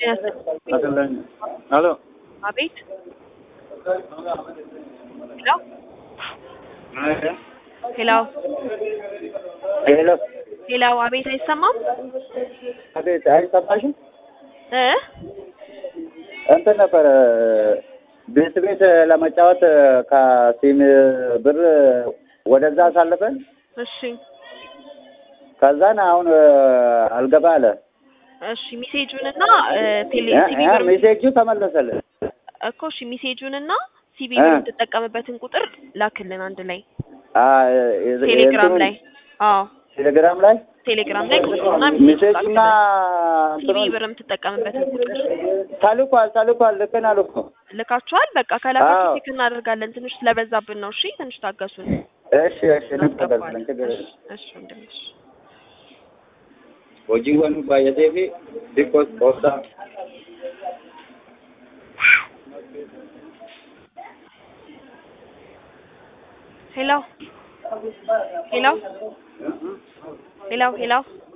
ሄሎ አቤት ሄሎ ሄሎ ሄሎ ሄሎ አቤት አይሰማም አቤት አይሰማሽም? እ እንትን ነበረ ቤት ቤት ለመጫወት ከሲም ብር ወደዛ አሳልፈን እሺ ከዛን አሁን አልገባ አለ። እሺ ሚሴጁን እና ቴሌ እ- ሲቢ እ- ብር ሜሴጁ ተመለሰልን። እኮ እሺ ሚሴጁን እና ሲቢ እ። ብር የምትጠቀምበትን ቁጥር ላክልን አንድ ላይ አ የ- ቴሌግራም የእንትኑን ላይ አዎ ቴሌግራም ላይ ቴሌግራም ላይ ቁጥሩና ሚሴጁ ሜሴጁና ላክልን ሲቢ እንትኑን ብር የምትጠቀምበትን ቁጥር ተልኳል ተልኳል ልከናል እኮ ልካችኋል በቃ ከላካችሁ አዎ። ቼክ እናደርጋለን ትንሽ ስለበዛብን ነው እሺ ትንሽ ታገሱን እሺ እሺ እንቀበላለን ችግር እሺ የለም። እሺ ወንድምሽ hojiiwwan baay'atee fi xiqqoos qoobsaa ሄሎ ሄሎ ሄሎ ሄሎ